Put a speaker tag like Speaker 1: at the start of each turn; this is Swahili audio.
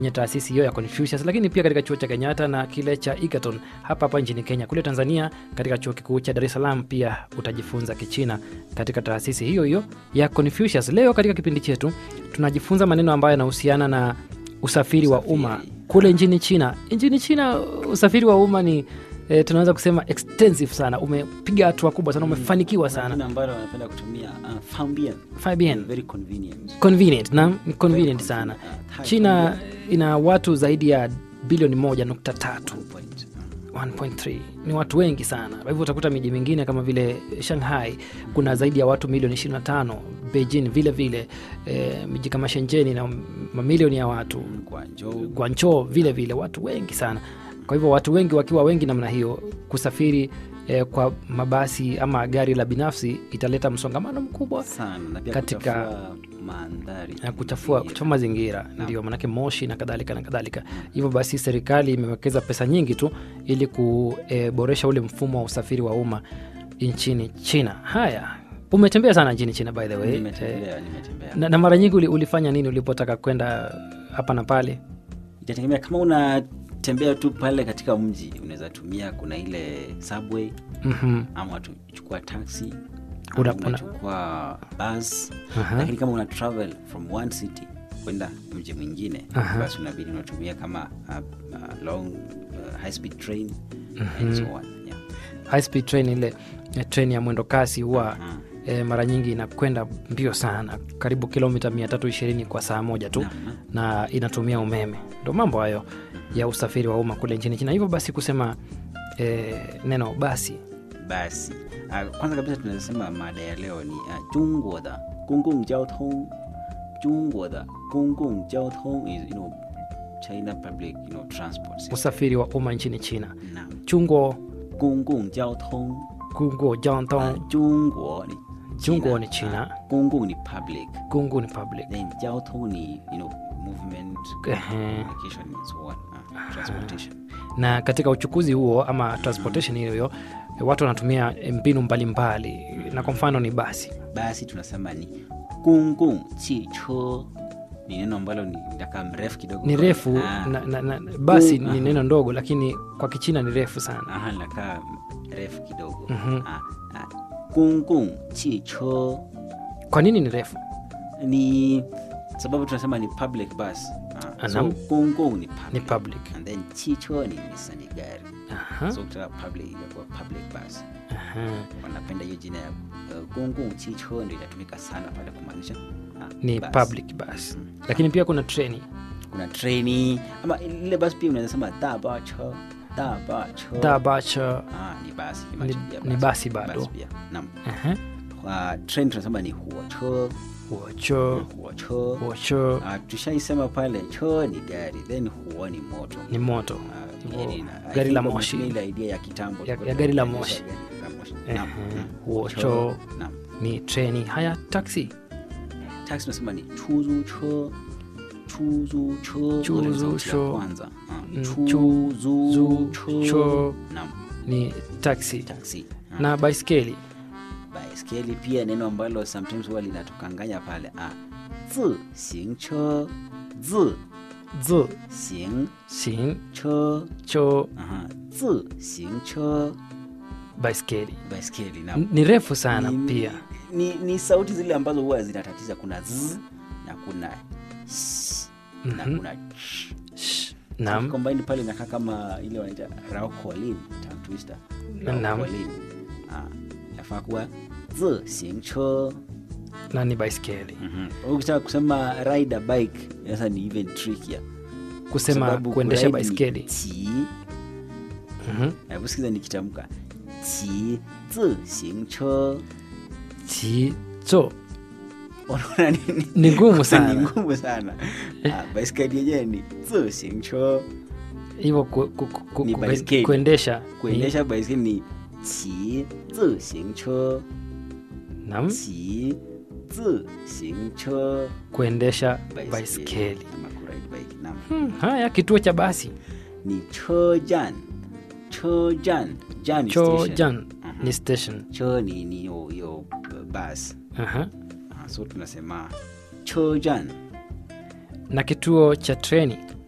Speaker 1: kwenye taasisi hiyo ya Confucius, lakini pia katika chuo cha Kenyatta na kile cha Egerton hapa hapa nchini Kenya. Kule Tanzania, katika chuo kikuu cha Dar es Salaam pia utajifunza Kichina katika taasisi hiyo hiyo ya Confucius. Leo katika kipindi chetu tunajifunza maneno ambayo yanahusiana na usafiri wa
Speaker 2: Usafiri.
Speaker 1: umma kule nchini China. Nchini China usafiri wa umma ni e, tunaweza kusema extensive sana, umepiga hatua kubwa sana, umefanikiwa
Speaker 2: Kuna
Speaker 1: sana.
Speaker 2: jina ambalo wanapenda kutumia uh, Fambien.
Speaker 1: Fabian,
Speaker 2: Very convenient.
Speaker 1: convenient na ni convenient
Speaker 2: Very
Speaker 1: sana.
Speaker 2: convenient. Uh,
Speaker 1: China ina watu zaidi ya bilioni moja nukta tatu
Speaker 2: Two point.
Speaker 1: 1.3 ni watu wengi sana. Kwa hivyo utakuta miji mingine kama vile Shanghai kuna zaidi ya watu milioni 25, Beijing vile vile e, miji kama Shenzhen na mamilioni ya watu,
Speaker 2: Guangzhou.
Speaker 1: Guangzhou vile vile watu wengi sana. Kwa hivyo watu wengi wakiwa wengi namna hiyo, kusafiri e, kwa mabasi ama gari la binafsi italeta msongamano mkubwa
Speaker 2: sana na pia
Speaker 1: Katika-
Speaker 2: kuchafua mandhari
Speaker 1: na kuchafua,
Speaker 2: mazingira.
Speaker 1: kuchafua mazingira ndio manake moshi na kadhalika na kadhalika. Hivyo basi serikali imewekeza pesa nyingi tu ili kuboresha ule mfumo wa usafiri wa umma nchini China. Haya, umetembea sana nchini China by the way. Eh,
Speaker 2: Nimetembea, nimetembea.
Speaker 1: na, na mara nyingi uli- ulifanya nini ulipotaka kwenda hapa na pale?
Speaker 2: Itategemea kama unatembea tu pale katika mji, unaweza tumia, kuna ile subway
Speaker 1: Mhm.
Speaker 2: ama tuchukua taxi
Speaker 1: Una-
Speaker 2: ama
Speaker 1: una-
Speaker 2: unachukua bus.
Speaker 1: Aha.
Speaker 2: Lakini kama una travel from one city kwenda mji mwingine,
Speaker 1: Aha.
Speaker 2: basi unabidi unatumia kama uh, uh, long uh, high speed train and so on. Yeah.
Speaker 1: High speed train ile eh, train ya mwendo kasi huwa
Speaker 2: Aha.
Speaker 1: e, mara nyingi inakwenda mbio sana, karibu kilomita 320 kwa saa moja tu
Speaker 2: Naam.
Speaker 1: na inatumia umeme. Ndo mambo hayo ya usafiri wa umma kule nchini China. Hivyo basi kusema e, neno basi
Speaker 2: basi uh, kwanza kabisa tunasema mada ya leo ni uh, 中国的公共交通中国的公共交通 is you know China public you know transport system.
Speaker 1: usafiri wa umma nchini China.
Speaker 2: Naam.
Speaker 1: Chungo
Speaker 2: 公共交通
Speaker 1: kungo jantong
Speaker 2: 中国ni
Speaker 1: 中国ni China.
Speaker 2: 啊公共ni public
Speaker 1: kungu ni public.
Speaker 2: then 交通ni you know movement
Speaker 1: Ehe.
Speaker 2: communication and so on uh, transportation
Speaker 1: na katika uchukuzi huo ama transportation hiyo hiyo watu wanatumia mbinu mbalimbali na kwa mfano ni basi
Speaker 2: basi tunasema ni 公共汽车 ni neno ambalo ni nakaa mrefu kidogo
Speaker 1: ni refu
Speaker 2: Ah.
Speaker 1: na, na, na, basi
Speaker 2: Kung-
Speaker 1: ni neno ndogo lakini kwa kichina ni refu sana
Speaker 2: Aha, linakaa refu kidogo
Speaker 1: Mhm.
Speaker 2: Ah, ah, 公共汽车
Speaker 1: kwa nini ni refu
Speaker 2: ni sababu tunasema ni public bus ah, so
Speaker 1: Anam.
Speaker 2: 公共 ni public,
Speaker 1: ni public
Speaker 2: and then 汽车 ni nisa ni gari
Speaker 1: Aha,
Speaker 2: so kutoka public inakuwa public bus
Speaker 1: aha.
Speaker 2: wanapenda hiyo jina ya uh, 公共汽车ndio inatumika sana pale kumaanisha ah,
Speaker 1: ni
Speaker 2: bus.
Speaker 1: public bus lakini pia kuna treni
Speaker 2: kuna treni ama ile bus pia unaweza sema dabacho dabacho
Speaker 1: dabacha
Speaker 2: ah, ni basi
Speaker 1: Ni-
Speaker 2: imagine pia
Speaker 1: ni basi bado.
Speaker 2: basi pia naam
Speaker 1: Aha.
Speaker 2: kwa train tunasema ni huocho
Speaker 1: wocho
Speaker 2: huocho
Speaker 1: wocho
Speaker 2: uh, tushaisema pale cho ni gari then huo ni moto
Speaker 1: ni moto
Speaker 2: Ah,
Speaker 1: Hivyo,
Speaker 2: yani na- I
Speaker 1: gari
Speaker 2: think
Speaker 1: la
Speaker 2: wametumia
Speaker 1: moshi
Speaker 2: ile idea ya kitambo
Speaker 1: Ya-
Speaker 2: kwa
Speaker 1: ya gari la
Speaker 2: kuonyesha
Speaker 1: moshi.
Speaker 2: gari la moshi.
Speaker 1: Ehe,
Speaker 2: Naam. Mm.
Speaker 1: huocho
Speaker 2: Naam.
Speaker 1: ni treni haya taxi
Speaker 2: taxi tunasema ni chuzu cho chuzu cho
Speaker 1: Chuzu
Speaker 2: Ule ni sauti ya
Speaker 1: cho.
Speaker 2: kwanza Ah,
Speaker 1: Mm,
Speaker 2: chuzu
Speaker 1: chu-
Speaker 2: cho
Speaker 1: cho.
Speaker 2: naam
Speaker 1: ni taxi
Speaker 2: taxi Ah.
Speaker 1: na baiskeli
Speaker 2: baiskeli pia neno ambalo sometimes huwa linatukanganya pale ah zi xing che zi
Speaker 1: z
Speaker 2: xing
Speaker 1: xin
Speaker 2: che
Speaker 1: cho
Speaker 2: aha zi xing che
Speaker 1: baiskeli
Speaker 2: baiskeli na
Speaker 1: N- ni refu sana
Speaker 2: ni,
Speaker 1: pia
Speaker 2: ni, ni sauti zile ambazo huwa zinatatiza kuna z na kuna s na
Speaker 1: Mhm.
Speaker 2: kuna ch
Speaker 1: Sh, naam
Speaker 2: combine pale inakaa kama ile wanaita raukolin tongue twister
Speaker 1: Naam.
Speaker 2: raukolin ah yafaa kuwa zi xing che
Speaker 1: na ni baiskeli
Speaker 2: Mhm. ukitaka kusema ride a bike sasa ni even trickier
Speaker 1: kusema
Speaker 2: Sababu
Speaker 1: kuendesha
Speaker 2: kuride ni
Speaker 1: baiskeli
Speaker 2: qi
Speaker 1: Mhm.
Speaker 2: hebu sikiza nikitamka qi zi xing che
Speaker 1: Chi- cho
Speaker 2: unaona nini
Speaker 1: ni ngumu
Speaker 2: ni
Speaker 1: sana
Speaker 2: ngumu sana Ah, baiskeli yenyewe ni zi xing che
Speaker 1: hivyo ku, ku, ku, ku,
Speaker 2: Ni
Speaker 1: ku,
Speaker 2: baiskeli.
Speaker 1: kuendesha ni-
Speaker 2: kuendesha baiskeli ni qi zi xing che
Speaker 1: naam
Speaker 2: qi zi xing che
Speaker 1: kuendesha baiskeli
Speaker 2: ama kuride bike naam
Speaker 1: hmm, haya kituo cha basi
Speaker 2: ni chejan chejan jan ni
Speaker 1: cho
Speaker 2: station.
Speaker 1: jan
Speaker 2: Mhm.
Speaker 1: ni station
Speaker 2: cho ni ni yo yo bus
Speaker 1: Aha.
Speaker 2: Ah, so tunasema chejan
Speaker 1: na kituo cha treni